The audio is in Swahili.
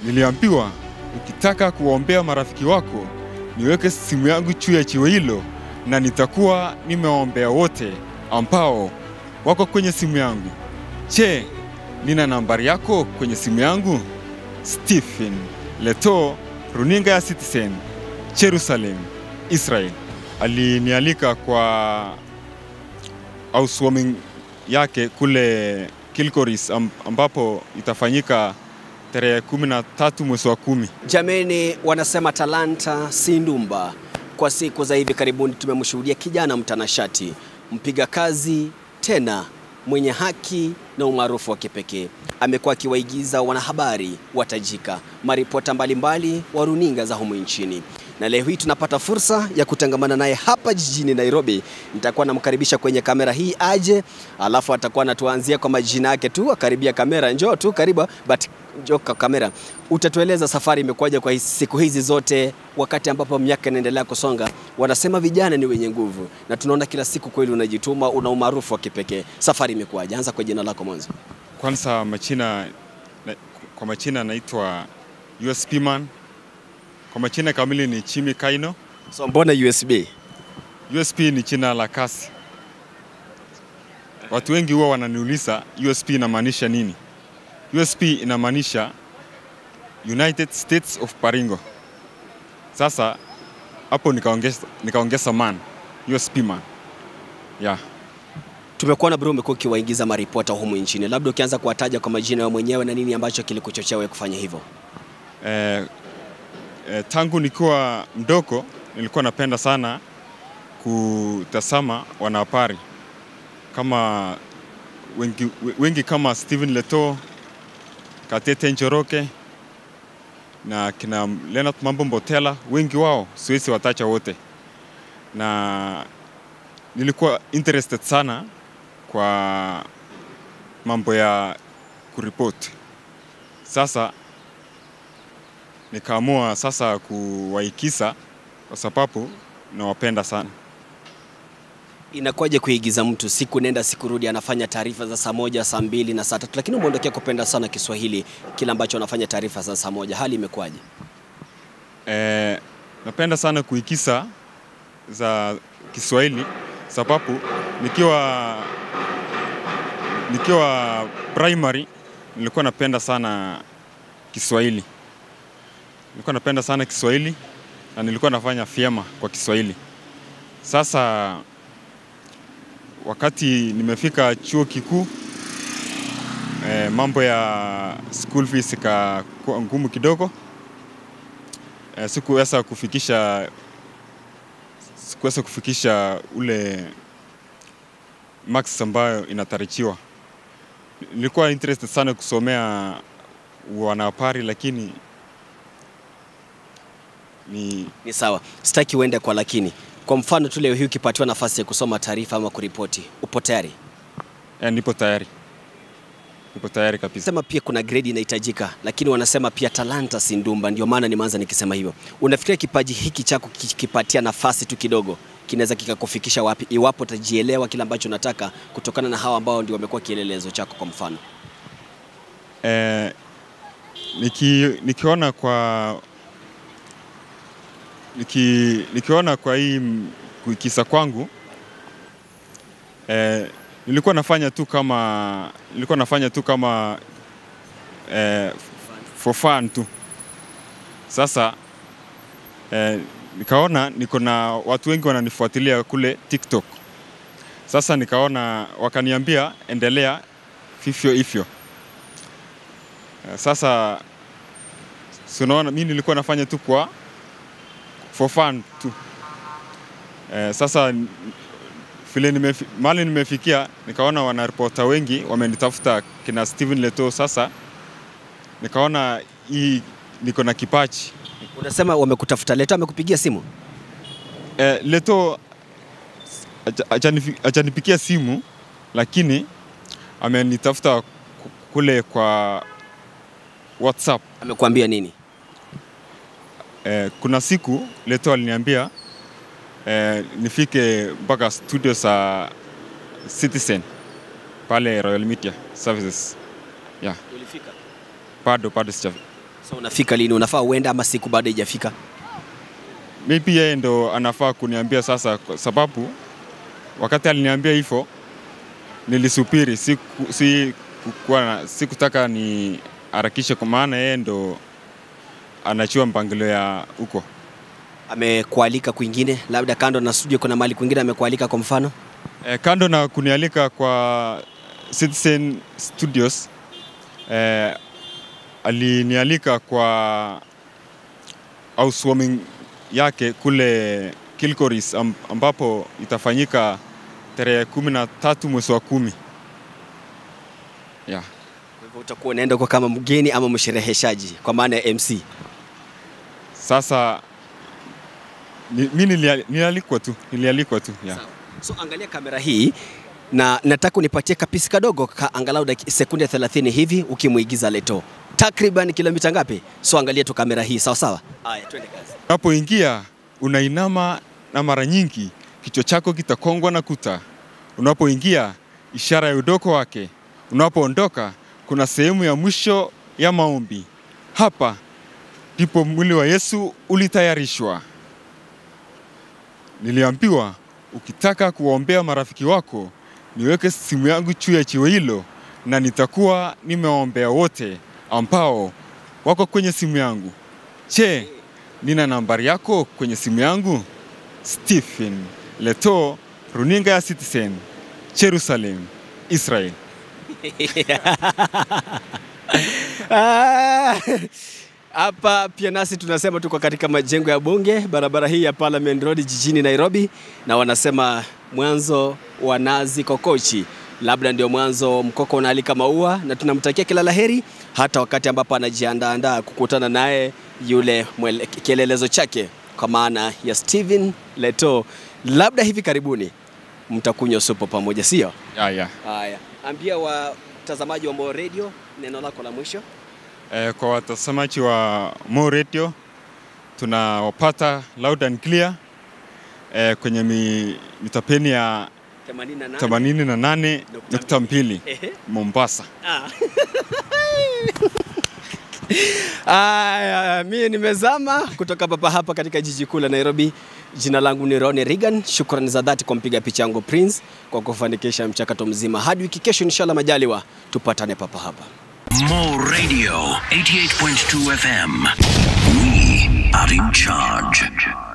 Niliambiwa ukitaka kuwaombea marafiki wako niweke simu yangu juu ya jiwe hilo, na nitakuwa nimewaombea wote ambao wako kwenye simu yangu. Je, nina nambari yako kwenye simu yangu? Stephen Leto, runinga ya Citizen, Jerusalem, Israel. Alinialika kwa housewarming yake kule Kilgoris am- ambapo itafanyika tarehe kumi na tatu mwezi wa kumi. Jameni, wanasema talanta si ndumba. Kwa siku za hivi karibuni tumemshuhudia kijana mtanashati, mpiga kazi, tena mwenye haki na umaarufu wa kipekee. Amekuwa akiwaigiza wanahabari watajika, maripota mbalimbali wa runinga za humu nchini, na leo hii tunapata fursa ya kutangamana naye hapa jijini Nairobi. Nitakuwa namkaribisha kwenye kamera hii aje, alafu atakuwa anatuanzia kwa majina yake tu, akaribia kamera. Njoo tu karibu, but njoo kwa kamera. Utatueleza safari imekuwaje kwa hizi- siku hizi zote, wakati ambapo miaka inaendelea kusonga. Wanasema vijana ni wenye nguvu, na tunaona kila siku kweli unajituma, una umaarufu wa kipekee. Safari imekuwaje? Anza kwa jina lako mwanzo. Kwanza machina, na, kwa machina naitwa USP man. Kwa machina kamili ni Chimi Kaino. So mbona USB? USP ni jina la kasi. Watu wengi huwa wananiuliza USP inamaanisha nini? USP inamaanisha United States of Baringo. Sasa hapo nikaongeza, nikaongeza man, USP man. Yeah. Tumekuona bro, umekuwa ukiwaigiza maripota humu nchini, labda ukianza kuwataja kwa majina yao mwenyewe na nini ambacho kilikuchochea wewe kufanya hivyo? Eh, eh, tangu nikiwa mdogo nilikuwa napenda sana kutazama wanahabari kama wengi, wengi kama Stephen Leto, Katete Njoroge na kina Leonard Mambo Mbotela, wengi wao siwezi watacha wote, na nilikuwa interested sana kwa mambo ya kuripoti. Sasa nikaamua sasa kuwaikisa kwa sababu nawapenda sana. Inakuwaje kuigiza mtu siku nenda siku rudi, anafanya taarifa za saa moja, saa mbili na saa tatu, lakini umeondokea kupenda sana Kiswahili, kile ambacho anafanya taarifa za saa moja. Hali imekuwaje? E, napenda sana kuikisa za Kiswahili sababu nikiwa nikiwa primary nilikuwa napenda sana Kiswahili, nilikuwa napenda sana Kiswahili na nilikuwa nafanya vyema kwa Kiswahili. Sasa wakati nimefika chuo kikuu e, mambo ya school fees ikakuwa ngumu kidogo e, sikuweza kufikisha sikuweza kufikisha ule max ambayo inatarajiwa. Nilikuwa interested sana kusomea wanahabari lakini ni Ni sawa, sitaki uende kwa lakini. Kwa mfano tu leo hii ukipatiwa nafasi ya kusoma taarifa ama kuripoti, upo tayari? eh, nipo tayari, nipo tayari kabisa. Sema pia kuna grade inahitajika, lakini wanasema pia talanta si ndumba. Ndio maana nimeanza nikisema hivyo. Unafikiria kipaji hiki chako kikipatia nafasi tu kidogo kinaweza kikakufikisha wapi, iwapo utajielewa kile ambacho unataka kutokana na hawa ambao ndio wamekuwa kielelezo chako? Kwa mfano Eh, niki, nikiona kwa niki, nikiona kwa hii m- kuikisa kwangu eh, nilikuwa nafanya tu kama nilikuwa nafanya tu kama eh, for fun tu. Sasa eh, nikaona niko na watu wengi wananifuatilia kule TikTok. Sasa nikaona wakaniambia endelea vivyo hivyo. Eh, Sasa si unaona, mi nilikuwa nafanya tu kwa for fun tu. Eh, sasa n- vile nimefi, mali nimefikia nikaona wanaripota wengi wamenitafuta kina Steven Leto. Sasa nikaona hii niko na kipaji unasema wamekutafuta, Leto amekupigia simu? eh, Leto haja- hajanifi- hajanipigia simu lakini amenitafuta ku- kule kwa WhatsApp. Amekuambia nini? Eh, kuna siku Leto aliniambia eh, nifike mpaka studio za Citizen pale Royal Media Services. Yeah, Ulifika? bado bado sija So unafika lini? Unafaa uende ama siku bado haijafika? maybe yeye ndo anafaa kuniambia sasa, kwa sababu wakati aliniambia hivyo nilisubiri, siku, si, kukuwa na- sikutaka ni harakishe, kwa maana yeye ndo anachua mpangilio ya huko. Amekualika kwingine, labda kando na studio, kuna mahali kwingine amekualika kwa mfano? E, kando na kunialika kwa Citizen Studios e, alinialika kwa housewarming yake kule Kilgoris am, ambapo itafanyika tarehe kumi na tatu mwezi wa kumi. Yeah. Kwa hivyo utakuwa unaenda kwa kama mgeni ama mshereheshaji kwa maana ya MC. Sasa ni, mi nilia- nilialikwa tu, nilialikwa tu yeah. Sawa. So angalia kamera hii na nataka unipatie kapisi kadogo ka angalau daki- sekunde 30 hivi ukimuigiza Leto. Takriban kilomita ngapi? So angalia tu kamera hii, sawa sawa. Haya, twende kazi. Unapoingia unainama na mara nyingi kichwa chako kitakongwa na kuta. Unapoingia ishara ya udoko wake. Unapoondoka kuna sehemu ya mwisho ya maombi. Hapa ndipo mwili wa Yesu ulitayarishwa. Niliambiwa ukitaka kuwaombea marafiki wako, niweke simu yangu juu ya jiwe hilo, na nitakuwa nimewaombea wote ambao wako kwenye simu yangu. Je, nina nambari yako kwenye simu yangu? Stephen Leto, runinga ya Citizen, Jerusalem, Israel. Ah, Hapa pia nasi tunasema tuko katika majengo ya bunge, barabara hii ya Parliament Road jijini Nairobi, na wanasema mwanzo wa nazi kokochi, labda ndio mwanzo mkoko unaalika maua, na tunamtakia kila laheri, hata wakati ambapo anajiandaandaa kukutana naye yule mwele- kielelezo chake kwa maana ya Stephen Leto, labda hivi karibuni mtakunywa supu pamoja, sio? Ya, ya. Haya, ambia watazamaji wa Mo Radio neno lako la mwisho. Eh, kwa watazamaji wa Mo Radio tunawapata loud and clear eh, kwenye mi, mitapeni ya 88. 88.2 Ehe. Mombasa. Ah. Aya, mimi nimezama kutoka papa hapa katika jiji kuu la Nairobi. Jina langu ni Ronnie Reagan. Shukrani za dhati kwa mpiga picha yangu Prince kwa kufanikisha mchakato mzima. Hadi wiki kesho, inshallah majaliwa, tupatane papa hapa. Mo Radio 88.2 FM. We are in charge.